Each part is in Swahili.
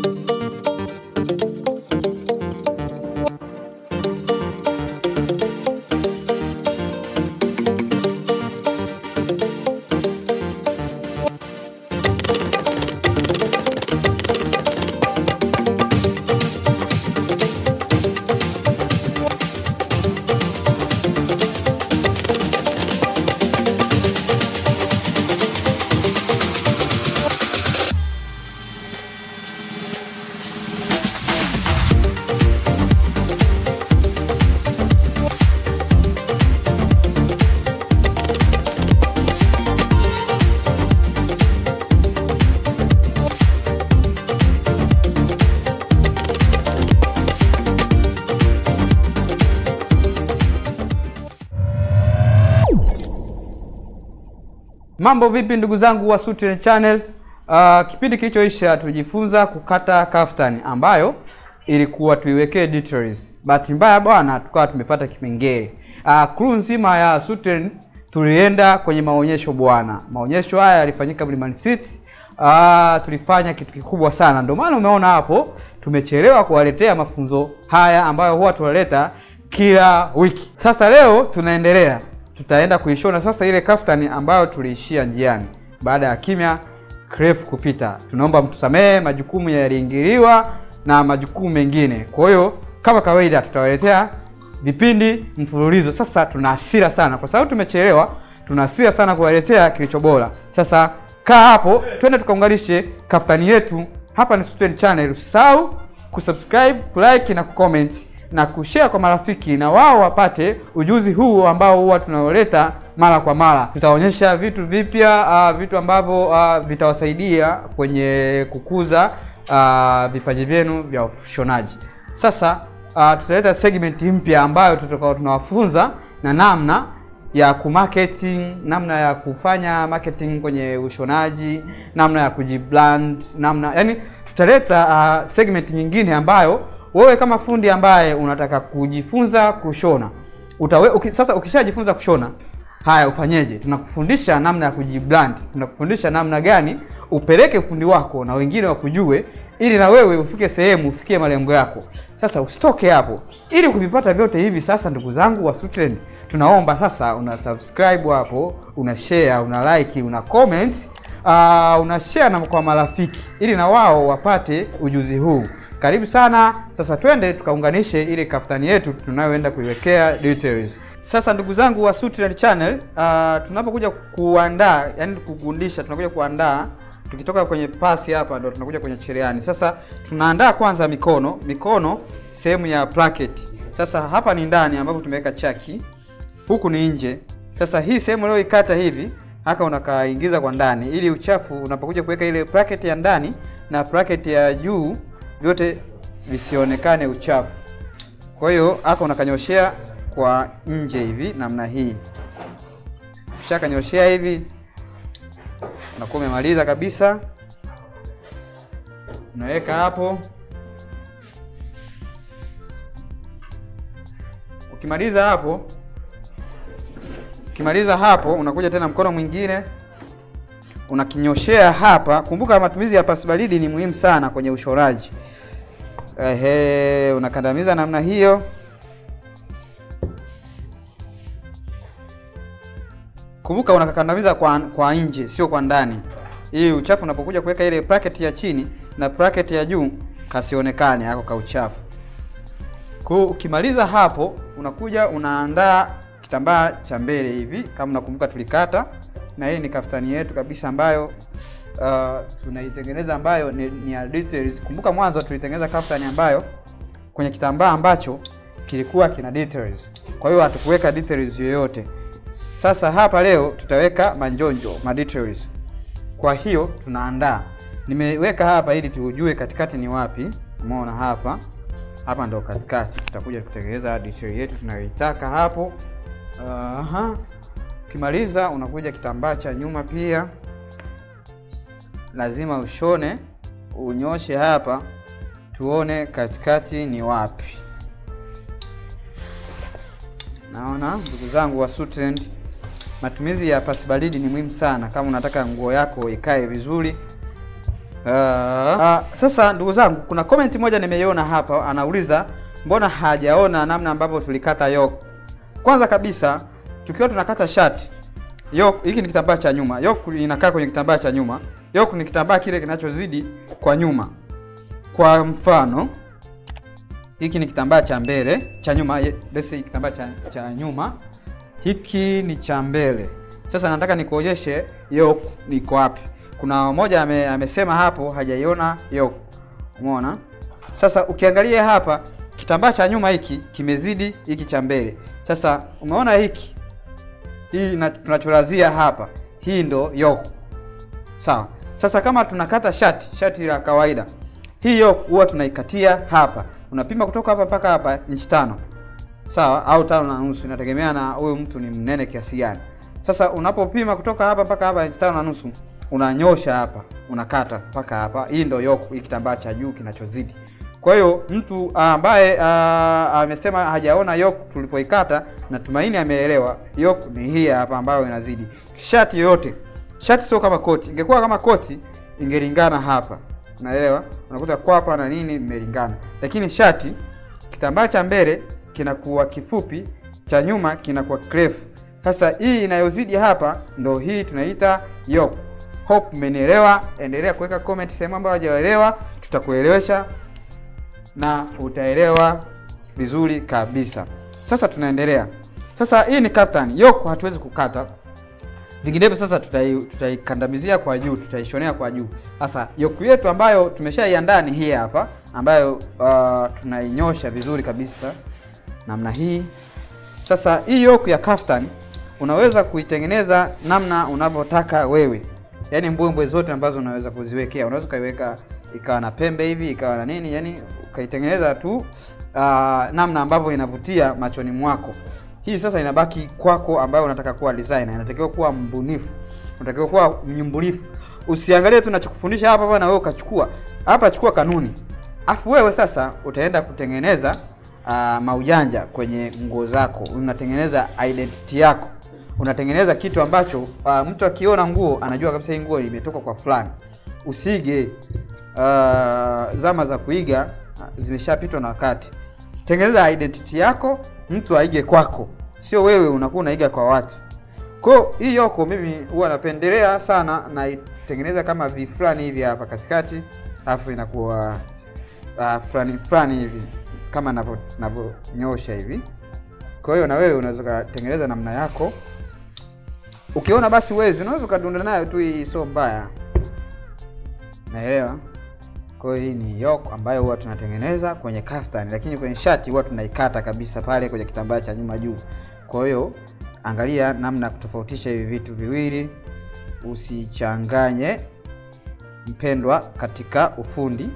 Mambo vipi ndugu zangu wa Sutrend Channel? Uh, kipindi kilichoisha tulijifunza kukata kaftani ambayo ilikuwa tuiwekee details. Bahati mbaya bwana, tukawa tumepata kipengele. Uh, crew nzima ya Sutrend tulienda kwenye maonyesho bwana. Maonyesho haya yalifanyika Mlimani City. Uh, tulifanya kitu kikubwa sana, ndio maana umeona hapo tumechelewa kuwaletea mafunzo haya ambayo huwa tunaleta kila wiki. Sasa leo tunaendelea tutaenda kuishona sasa ile kaftani ambayo tuliishia njiani baada ya kimya kirefu kupita. Tunaomba mtusamehe, majukumu yaliingiliwa na majukumu mengine. Kwa hiyo kama kawaida, tutawaletea vipindi mfululizo. Sasa tuna hasira sana kwa sababu tumechelewa, tuna hasira sana kuwaletea kilicho bora. Sasa kaa hapo, twende tukaunganishe kaftani yetu. Hapa ni Sutrend Channel, usisahau kusubscribe, kulike na kucomment na kushare kwa marafiki na wao wapate ujuzi huu ambao huwa tunaoleta mara kwa mara. Tutaonyesha vitu vipya, uh, vitu ambavyo uh, vitawasaidia kwenye kukuza uh, vipaji vyenu vya ushonaji. Sasa uh, tutaleta segment mpya ambayo tutakao tunawafunza na namna ya kumarketing, namna ya kufanya marketing kwenye ushonaji, namna ya kujibrand, namna yani, tutaleta uh, segment nyingine ambayo wewe kama fundi ambaye unataka kujifunza kushona utawe, uki, sasa ukishajifunza kushona haya ufanyeje? Tunakufundisha namna ya kujibrand, tunakufundisha namna gani upeleke ufundi wako na wengine wakujue, ili na wewe ufike sehemu ufikie malengo yako. Sasa usitoke hapo, ili kuvipata vyote hivi. Sasa ndugu zangu wa Sutrend, tunaomba sasa una subscribe hapo, una share, una like, una comment, uh, una share na kwa marafiki, ili na wao wapate ujuzi huu. Karibu sana. Sasa twende tukaunganishe ile kaftani yetu tunayoenda kuiwekea details. Sasa ndugu zangu wa Sutrend Channel, uh, tunapokuja kuandaa, yani kugundisha, tunakuja kuandaa tukitoka kwenye pasi hapa ndo tunakuja kwenye cherehani. Sasa tunaandaa kwanza mikono, mikono sehemu ya bracket. Sasa hapa ni ndani ambapo tumeweka chaki, huku ni nje. Sasa hii sehemu leo ikata hivi haka unakaingiza kwa ndani, ili uchafu unapokuja kuweka ile bracket ya ndani na bracket ya juu vyote visionekane uchafu. Kwa hiyo haka unakanyoshea kwa nje hivi namna hii. Ukishakanyoshea hivi unakuwa umemaliza kabisa, unaweka hapo. Ukimaliza hapo, ukimaliza hapo, unakuja tena mkono mwingine unakinyoshea hapa. Kumbuka matumizi ya pasi baridi ni muhimu sana kwenye ushoraji. Ehe, unakandamiza namna hiyo. Kumbuka unakandamiza kwa, kwa nje sio kwa ndani, ili uchafu unapokuja kuweka ile bracket ya chini na bracket ya juu kasionekane hako ka uchafu. Kwa ukimaliza hapo, unakuja unaandaa kitambaa cha mbele hivi, kama unakumbuka tulikata, na hii ni kaftani yetu kabisa ambayo uh, tunaitengeneza ambayo ni, ni ya details. Kumbuka mwanzo tulitengeneza kaftani ambayo kwenye kitambaa ambacho kilikuwa kina details, kwa hiyo hatukuweka details yoyote. Sasa hapa leo tutaweka manjonjo ma details. Kwa hiyo tunaandaa, nimeweka hapa ili tujue katikati ni wapi. Umeona hapa, hapa ndo katikati. Tutakuja kutengeneza detail yetu tunayoitaka hapo. Aha, ukimaliza unakuja kitambaa cha nyuma pia lazima ushone, unyoshe hapa, tuone katikati ni wapi. Naona ndugu zangu wa Sutrend, matumizi ya pasi baridi ni muhimu sana kama unataka nguo yako ikae vizuri. Uh, uh, sasa ndugu zangu, kuna comment moja nimeiona hapa, anauliza mbona hajaona namna ambavyo tulikata yoke. Kwanza kabisa tukiwa tunakata shati yoke, hiki ni kitambaa cha nyuma, yoke inakaa kwenye kitambaa cha nyuma. Yoke ni kitambaa kile kinachozidi kwa nyuma. Kwa mfano hiki ni kitambaa cha mbele cha nyuma, let's say kitambaa cha, cha nyuma, hiki ni cha mbele. Sasa nataka nikuonyeshe yoke niko wapi. Kuna mmoja ame, amesema hapo hajaiona yoke. Umeona? Sasa ukiangalia hapa kitambaa cha nyuma hiki kimezidi hiki cha mbele. Sasa umeona hiki hii tunachorazia hapa, hii ndo yoke. Sawa. Sasa kama tunakata shati, shati la kawaida, hii yoke huwa tunaikatia hapa. Unapima kutoka hapa mpaka hapa inchi tano, sawa, au tano na nusu, inategemea na huyu mtu ni mnene kiasi gani. Sasa unapopima kutoka hapa mpaka hapa inchi tano na nusu, unanyosha hapa, unakata mpaka hapa. Hii ndo yoke, hii kitambaa cha juu kinachozidi. Kwa hiyo mtu ambaye amesema hajaona yoke tulipoikata, natumaini ameelewa. Yoke ni hii hapa ambayo inazidi. Shati yoyote, shati sio kama koti. Ingekuwa kama koti ingelingana hapa, unaelewa? Unakuta kwapa na nini imelingana, lakini shati, kitambaa cha mbele kinakuwa kifupi, cha nyuma kinakuwa kirefu. Sasa hii inayozidi hapa ndo hii tunaita yoke. Hope umenielewa. Endelea kuweka comment sehemu ambayo hajaelewa, tutakuelewesha na utaelewa vizuri kabisa. Sasa tunaendelea. Sasa hii ni kaftan. Yoke hatuwezi kukata. Vinginevyo sasa tutai tutaikandamizia kwa juu, tutaishonea kwa juu. Sasa yoke yetu ambayo tumeshaiandaa ni hii hapa ambayo uh, tunainyosha vizuri kabisa namna hii. Sasa hii yoke ya kaftan unaweza kuitengeneza namna unavyotaka wewe. Yaani mbwembwe zote ambazo unaweza kuziwekea. Unaweza ukaiweka ikawa na pembe hivi, ikawa na nini, yani ukaitengeneza tu uh, namna ambavyo inavutia machoni mwako. Hii sasa inabaki kwako, ambayo unataka kuwa designer, inatakiwa kuwa mbunifu, unatakiwa kuwa mnyumbulifu. Usiangalie tu nachokufundisha hapa bwana, wewe ukachukua hapa, chukua kanuni, afu wewe sasa utaenda kutengeneza uh, maujanja kwenye nguo zako, unatengeneza identity yako, unatengeneza kitu ambacho uh, mtu akiona nguo anajua kabisa hii nguo imetoka kwa fulani. Usige uh, zama za kuiga zimeshapitwa na wakati. Tengeneza identity yako, mtu aige kwako, sio wewe unakuwa unaiga kwa watu. Kwa hii yoko mimi huwa napendelea sana, naitengeneza kama vi fulani hivi hapa katikati, alafu inakuwa uh, fulani fulani hivi kama navyo navyonyosha hivi. Kwa hiyo na wewe unaweza kutengeneza namna yako, ukiona basi uwezi, unaweza ukadunda nayo tu, hii sio mbaya. Naelewa. Kwa hiyo hii ni yoke ambayo huwa tunatengeneza kwenye kaftan, lakini kwenye shati huwa tunaikata kabisa pale kwenye kitambaa cha nyuma juu. Kwa hiyo angalia namna ya kutofautisha hivi vitu viwili, usichanganye mpendwa katika ufundi.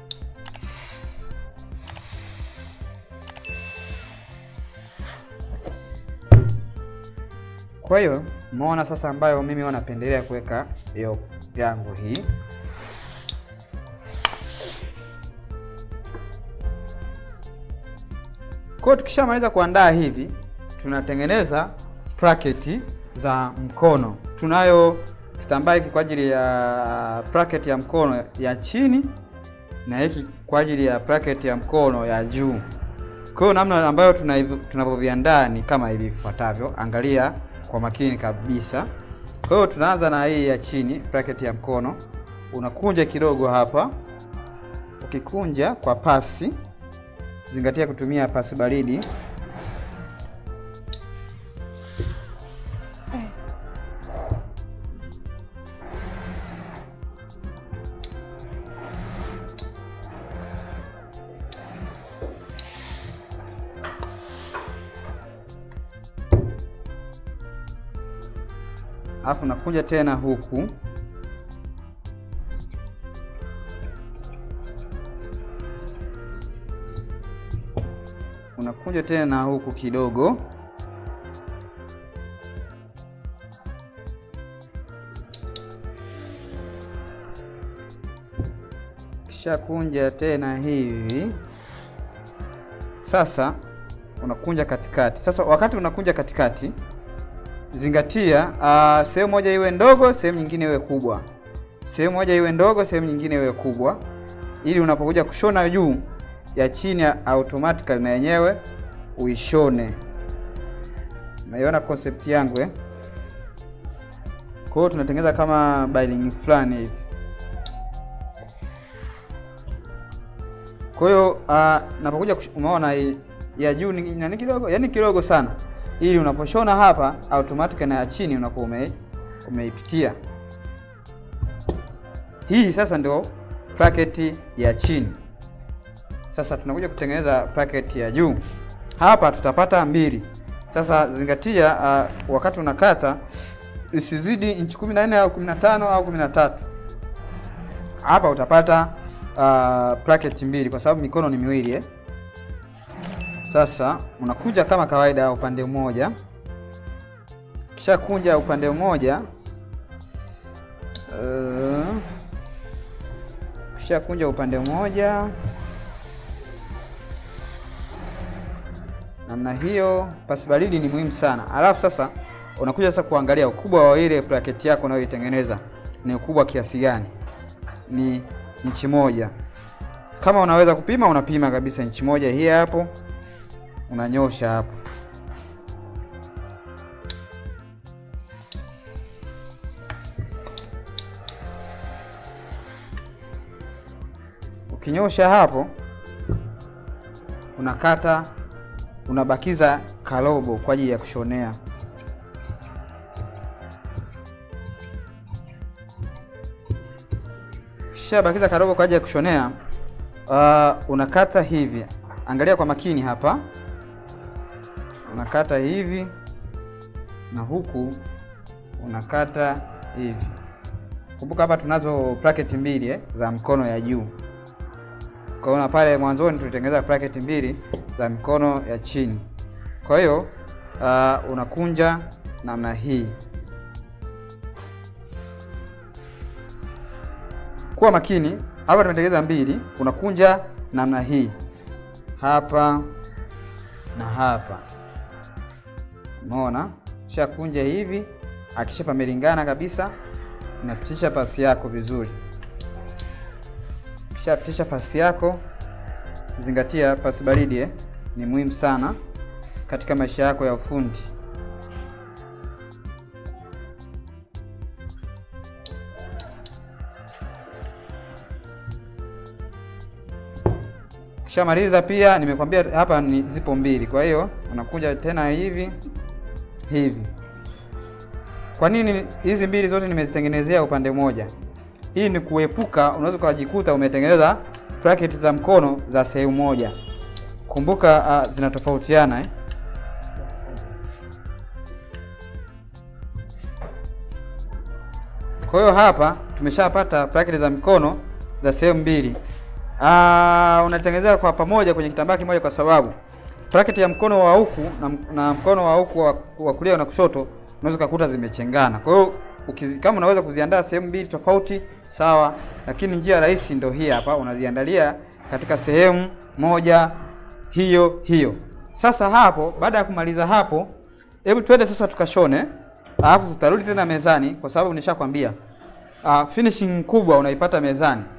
Kwa hiyo umeona sasa, ambayo mimi huwa napendelea kuweka yoke yangu hii Kwa hiyo tukishamaliza kuandaa hivi, tunatengeneza bracket za mkono. Tunayo kitambaa hiki kwa ajili ya bracket ya mkono ya chini na hiki kwa ajili ya bracket ya mkono ya juu. Kwa hiyo namna ambayo tunavyoviandaa ni kama hivi vifuatavyo. Angalia kwa makini kabisa. Kwa hiyo tunaanza na hii ya chini, bracket ya mkono. Unakunja kidogo hapa, ukikunja kwa pasi Zingatia kutumia pasi baridi. Alafu nakuja tena huku unakuja tena huku kidogo, kisha kunja tena hivi. Sasa unakunja katikati. Sasa wakati unakunja katikati, zingatia uh, sehemu moja iwe ndogo, sehemu nyingine iwe kubwa. sehemu moja iwe ndogo, sehemu nyingine iwe kubwa, ili unapokuja kushona juu ya chini automatically na yenyewe uishone. Naiona concept yangu eh? Kwa hiyo tunatengeneza kama biling fulani hivi. Kwa hiyo uh, napokuja umeona ya juu ni nani kidogo, yani kidogo sana, ili unaposhona hapa automatic na ya chini unakuwa ume, umeipitia. Hii sasa ndio bracket ya chini. Sasa tunakuja kutengeneza bracket ya juu. Hapa tutapata mbili. Sasa zingatia, uh, wakati unakata isizidi inchi 14 au 15 au 13. Hapa utapata uh, bracket mbili kwa sababu mikono ni miwili eh. Sasa unakuja kama kawaida upande mmoja, kisha kunja upande mmoja uh, kisha kunja upande mmoja namna hiyo. Pasi baridi ni muhimu sana. Alafu sasa unakuja sasa kuangalia ukubwa wa ile bracket yako unayoitengeneza ni ukubwa kiasi gani, ni inchi moja. Kama unaweza kupima, unapima kabisa inchi moja hii hapo, unanyosha hapo. Ukinyosha hapo, unakata unabakiza karobo kwa ajili ya kushonea. Kisha bakiza karobo kwa ajili ya kushonea. Uh, unakata hivi, angalia kwa makini hapa, unakata hivi na huku unakata hivi. Kumbuka hapa tunazo bracket mbili eh, za mkono ya juu. Kwa hiyo na pale mwanzoni tulitengeneza bracket mbili za mikono ya chini. Kwa hiyo uh, unakunja namna hii. Kuwa makini hapa, tumetengeneza mbili, unakunja namna hii hapa na hapa, umeona? Kisha kunja hivi, akisha pamelingana kabisa, unapitisha pasi yako vizuri. Kisha pitisha pasi yako, zingatia pasi baridi eh, ni muhimu sana katika maisha yako ya ufundi. Kishamaliza pia nimekwambia hapa ni zipo mbili, kwa hiyo unakuja tena hivi hivi. Kwa nini hizi mbili zote nimezitengenezea upande mmoja? Hii ni kuepuka, unaweza ukajikuta umetengeneza bracket za mkono za sehemu moja. Kumbuka uh, zinatofautiana eh? Kwa hiyo hapa tumeshapata bracket za mkono za sehemu mbili. Ah, unatengenezea kwa pamoja kwenye kitambaa kimoja, kwa sababu bracket ya mkono wa huku na, na mkono wa huku wa, wa kulia na kushoto unaweza kukuta zimechengana. Kwa hiyo kama unaweza kuziandaa sehemu mbili tofauti sawa, lakini njia rahisi ndio hii hapa, unaziandalia katika sehemu moja hiyo hiyo. Sasa hapo, baada ya kumaliza hapo, hebu twende sasa tukashone, alafu tutarudi tena mezani, kwa sababu nishakwambia uh, finishing kubwa unaipata mezani.